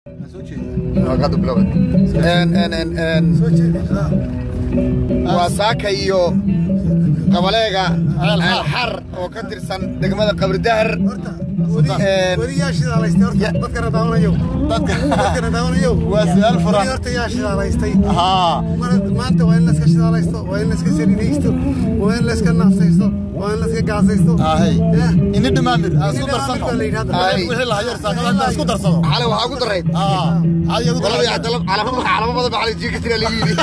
waa saaka iyo qabaleega alxar oo ka tirsan degmada qabridahar weliyaa shidaalaystay horta dadkana daawanayow dadkana daawanayow waa su'aal furan. horta yaa shidaalaystay haa Mar- maanta waa in layska shidaalaysto waa in layska saliidaysto waa in layska naafsaysto waa in layska gaasaysto Ahey. Eh, ini dhimaamir aan isku Ini darsano dhimaamir baa la yidhahdaa. Ahey. wixii la hayar saakada intaan isku darsado xalay waxaa ugu darayd aa adiga ugu qolada daray calamo calamo badan baa xalay jiinka tira lagu yidhi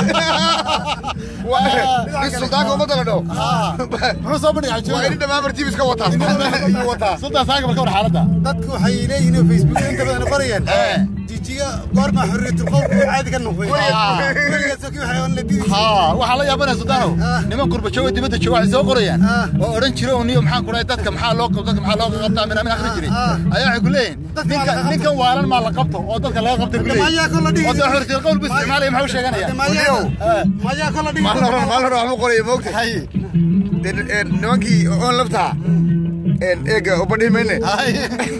nin suldaanka ummadda la dhaho aa muxuu soo bandhigay waa ini xajooga dhammaan tiimiska wataa Ayuu wataa sultaan saaga marka war xaaladda dadku waxay leeyihiin oo facebook inta badan barayaan Eh. jijiga goorma xurriyatul qowlku uu caadi ka noqday Ah. weligaas oo kii waxay on la didi haa waxaa la yaabanaya sultaanow Ah. niman qurba jooga dibadda jooga waxay soo qorayaan Ah. oo odhan jira oo niyo maxaan ku dhahay dadka maxaa loo qabto dadka maxaa loo qabtaa mina min akhri jiray Ah. ayaa waxay ku leeyihin Dadka ninka waa la qabto. ninkan waalan maa la qabto oo dadka laga qabtay ku Hadda mayaa kol la dhihi- leeyihin oo dee xurriyadul qowl bu isticmaalaya maxuu sheeganaya Weliyow. Eh. mayaa kala dhigi maalin hore maalin hore waxbuu qoraya moogta hay nimankii oon labtaa eega ubadhihi mayne hay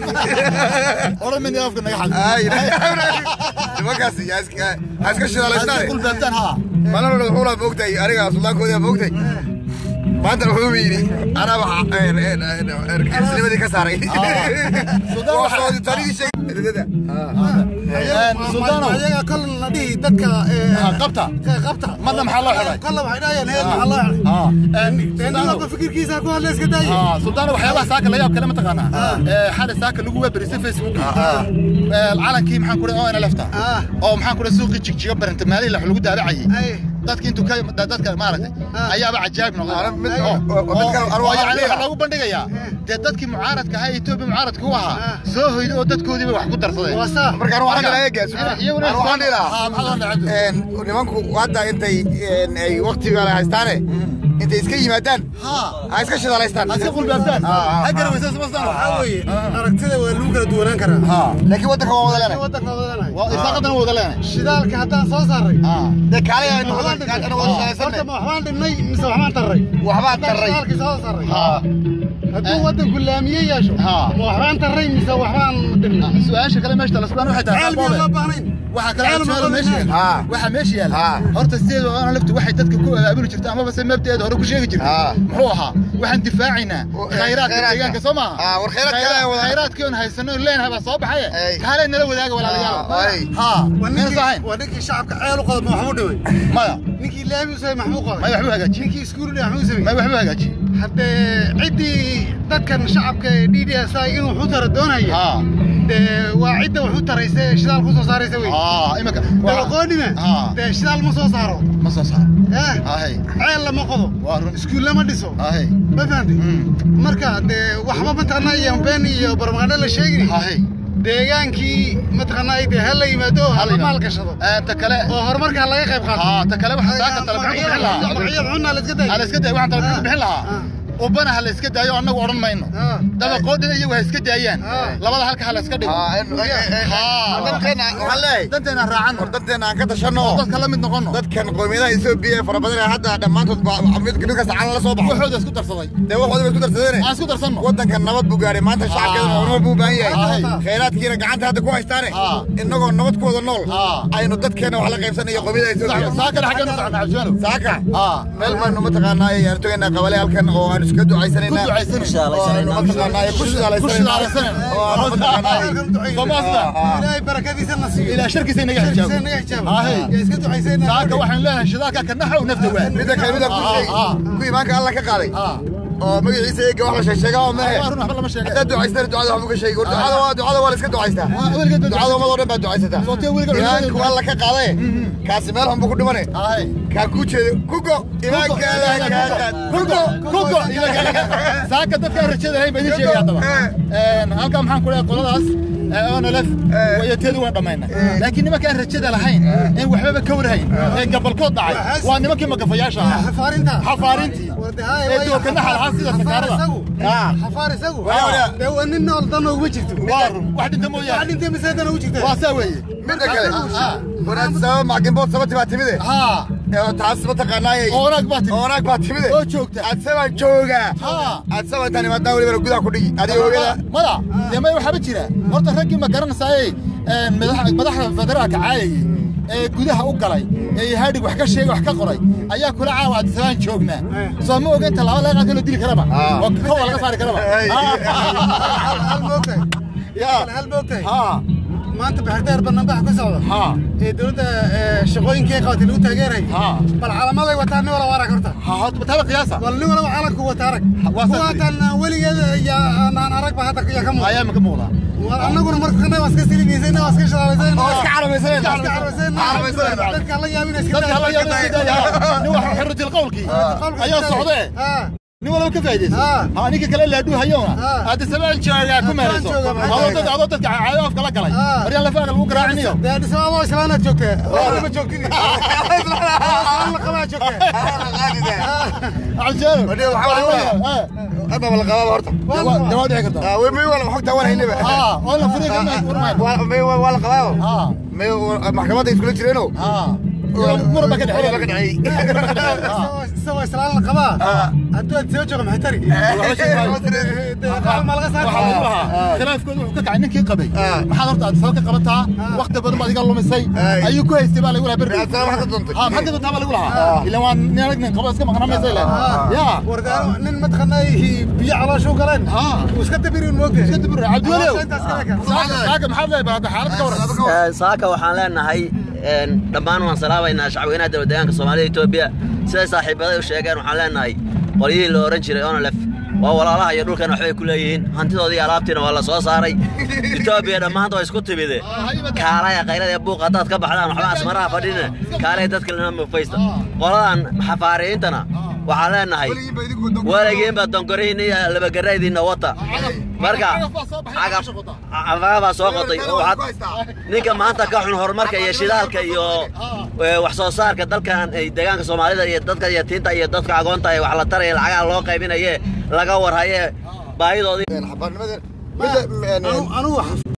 odhan min afka naga xal Ay, nimankaas yaa iska ha iska shidaalaystaane qul baabtaan haa maalin hore wuxuu laa moogtay aniga suldaankoodii aa moogtay maanta wuxuu yidhi anaa waxa isnimadii ka saaray Suldaan waxa- Waa taanidii sheegay ridada sultaanow ayaga kol la dhihi dadka eh, Ah, qabta ka qabta Madna maxaa loo xidhay? kolla waxay dhahayaan heer maxaa loo xidhay haa nin sultaanow walba fikirkiisa ku hadla iska daaya aa sultaano waxyaabaha saaka la yaab kale ma taqaanaa ee xalay saaka lagu weberisay facebook ee calankii maxaan ku dhahay oo ina lefta Ah. oo maxaan ku dhahay suuqii jigjiga baranta maalin lax lagu daabacayay Ay. dadki intuu ka da- dadka maaragtay Ah. ayaaba cajaa'ib noqday Ah, mid- oo oo- oo mid kale- oo- arwaax oo yacni leeyahay. waxaa loogu bandhigayaa dee dadkii mucaaradka ahaa ee etoobiya mucaaradka u ahaa Ah. soo hoyday oo dadkoodiiba wax ku darsadeen waa saa markaan waxaan dhilaha eegaas iyaguna Aan waxaan dhilaha haa maxaa loo dhacay nimanku hadda intay ay waqtiga la haystaane intay iska yimaadaan haa ha iska shidaalaystaan ha iska qulbaabtaan Ah, ah, ha ah. garawaysa sumastaan waxaa weeye aragtida waa lagu kala duwanaan karaa haa laakiin waddanka waa wada leenahay waddanka wadanahay waa isaaqadan wada leenay shidaalka haddaan soo saaray haa dee kaalay aynu waxbaan wada dhinnay wada shidaalaysanne horta ma waxbaan dhinnay mise waxbaan tarray waxbaan haddaan tarray shidaalkii soo saaray haa hadduu waddanku laamiye yeesho Ah. ma waxbaan tarray mise waxbaan dhinnay su-aasha kale meesha talasbaan waxay tahay ceel miyaan loo baahnayn waxaa kale Ceel su'aal ma meesha baahnayn. yaala Ah. waxaa meesha yaala Ah. horta sideeda oona laftu waxay dadka ku abaabuli jirta amaba se mabdaeeda hore ku sheegi jirtay Ah. muxuu ahaa waxaan difaacaynaa Oh, eh, khayraadka khayraadka. deegaanka soo maaha Ah, war khayraadka Khayraad- ayaa wada- khayraadkii oon haysano oon leenahay baa soo baxaye Ay. kaalee nala wadaaga walaalayaal Ah, ay. haa waa meenas ninkii ahayn waa ninkii shacabka ceel u qodo ma waxbuu dhimay maya ninkii laami u samey maxbuu qoday maya waxbuu hagaajiyey ninkii iskuul dhigay maxbuu samey maya waxbuu hagaajiyey haddee ciddii dadkan shacabka ee d d s i inuu wuxu tara doonaya haa dee waa cidda wuxu taraysa ee shidaal ku soo saaraysa wey haa imika dabaqoonime Ah. dee shidaal ma soo saaro ma soo saaro eh ahey ceel lama qodo waa run iskuul lama dhiso ahey ma fahamtay Mm. marka dee waxba mataqaanaa iyo been iyo barmaqaadho la sheegin ahey deegaankii mataqaanaa dee ha la yimaado oo ha la Hal maal yimaado. gashado Eh, ta kale oo horumarka laga qayb qaato haa ta kale waxaa saaka tale maxaa ku bixin lahaa magacyada cunna la iska dayo ha la iska daayo waxaan tale ku bixin Ah. lahaa ubana ha la iska daayo annagu odhan mayno Ah. dabaqoodina iyagu ha iska daayaan Ah. labada halka ha la iska dhigo Haa. dadkeena waxaan leeyahay danteena raacan war dadkeena aan ka tashanno dadka la mid noqono dadkan qowmiyadaha Ethiopia ee fara badan ee hadda dhammaantood ba mid mid kasta calan la soo baxo waxooda isku darsaday dee waxooda bay isku darsadeen aan isku darsanno waddankan nabad buu gaaray maanta shacabkeeda horumar buu u baahan yahay Ah. khayraadkiina gacanta hadda ku haystaane Ah. innagoo nabad ku wada nool Ah. aynu dadkeena wax la qaybsanayo qowmiyadaha Ethiopia saakana xaggeenu socnaa cabdiwaanow saaka haa meel baynu mataqaanaa ayaan togaynaa qabale halkan oo aan iska ducaysanayna ku ducaysanayna oo aynu mataqaanaa ku ku shidaalaysanayna shidaalaysanayna oo aan mataqaanaa Somaasna. ilaahay barakadiisa na siiyo ilaa sharkiisa inaga Sharkiisa xijaabo naga xijaabo Haa, hey. yaa iska ducaysayna saaka waxaan leeyahay shidaalka ka naxow nafta waa midda kale midda ku sheeg Ah, ah. ku imaanka alla ka qaaday Ah. oo magaciisa eega wax la sheegsheegaa oo mehe waa run waxba lama sheegay haddaad ducaystaan ducada waxba ka sheegi war ducada waa ducada waa la iska ducaystaa Ah, weligeed baa ducada ummad oo dhan baa ducaysataa Sootee weligeed imaanku culimada- alla ka qaadaye kaasi meel xun buu ku dhimane Haa, kaa ku jeeda kugo imaanka alla kaa qaad kugo kugo saaka dadka aan rajada lahayn baa idin sheegaya haddaba Een, halkan maxaan ku leeyahay qoladaas ee onolef wayateedu waan dhammaynay laakiin nimankaan rajada lahayn een waxbaba ka warhayn ee gabalkood dhacay waa nimankii magafayaasha ahaa xafaarinta xafaarintii ee dookana xalxal sida sakaarada Ah. xafaar isagu Waa. dee waa nin nool dan uguma jirto waa run wax dhinta waxa mooyaane dhintay mise dan ugu jirta waa saa weeye midda kale Ah. wanaad sabab macdinbood sababti baa timide haa ee taas mataqaanaayay oo wanaag baa timi oonaag baa timide oo joogta adsabaa jooga haa adsaba intaan imaadaan welibana gudaha ku dhigi adiga oogada mada dee may waxaaba jira horta raggii ma garanaysaayey een, madax- madaxda federaalka caayayay ee gudaha u galay ee hadhig wax ka sheegay wax ka qoray ayaa kula caawa adisabaan joognaa soo ma ogeyn tallaabo laga qaadka loo dili karaba Ah. oo kowa laga saari karaba Hey. hal moogtahay ya hal moogtahay ha maanta baxdeer banaanbax ka socda ha ee dowladda ee, shaqooyinkii ay qabatay lagu taageeray ha bal calaamaday wataa nin walaba arag horta ha ha taba qiyaasa bal nin walaba calanku wata arag waa saas kuwaataan weligeeda yaa aan aragba hadda yaa ka muuqda ayaa ma ka muuqdaa War annaguna markana waa iska siligaysayna waa iska shalaalaysayna oo iska calamaysanayna iska carabaysayna Carabaysayna. dadka la yaabina iska dadka hala yaabin iska daaya nin wax xirratil qowlkii ayaa socdee nin walaba ka faa'iidaysa Ah. ha ninka kale laaduu hayowna Ah. hadda sabaan joogaa ku meerayso jooga, maxaa adoo jooga? dad adoo dadka caayo afka la galay Ah. maryaan lafaaga lagu garaacinayo dee dhisabaaboo islaanaad joogtee waxba ma joogtid islaan la qabaa joogtee aljeelo Wadee, waxaa laga wadaa. hadda ma la qabaaba horta dawaa dhici karta Ah, wey may wala xogta wan haynaba ha oo la furiga ma urmaan Waa- may waa la qabaaba ha may maxkamadda iskula jireeno ha muraba ka Muraba ka dhexeeya dhexeeyey isagoo islaan la qabaa hadduu aad soo jooga maxay tari ma laga saari waxaa lagu lahaa khilaafkooda wuxuu ka kacay ninkii qabay maxaad horta aad soo ka qabataa waqti badan baad iga lumisay Ay. ayuu ku haystay baa lagu lahaa berri Raadsana maxaad ka doontay? ha maxaad ka doontaa baa lagu lahaa ilan waa nin arag nin qabo iska maqnamaysa ilan ya wardaano nin mataqaanaa biyo calooshu galeen ha uu iska dabirin moogtay iska dibir cabdiweliow Intaas kale ka. saaka saaka maxaad leedahay hadda xaalad ka waran Ee, saaka waxaan leenahay een, dhammaan waan salaabaynaa shacweynaha dowladdeegaanka soomaalida etoobiya siday saaxiibaday u sheegeen waxaan leenahay qolyihii la ohan jiray onolef waa walaalaha iyo dhulkan waxbay ku leeyihiin hantidoodii iyo alaabtiina waa la soo saaray etoobiya dhammaanta waa isku timide kaalaya qaylada ee buuq haddaad ka baxdaan waxba asmaraha fadhine kaalaya dadka lena mufaysta qoladan xafaariyiintana waxaan leenahay weligiinba dongorihiin iyo labagaraydiinna wata marka cagafaa soo qotay oo waxaad ninka maanta ka xun horumarka iyo shidaalka iyo ee, wax soo saarka dalkan ay deegaanka soomaalida iyo dadka yatiinta iyo dadka agoonta ee wax la taraya lacagaha loo qaybinaye laga warhaye baahidoodii xabaarnimadan midda Anu- anugu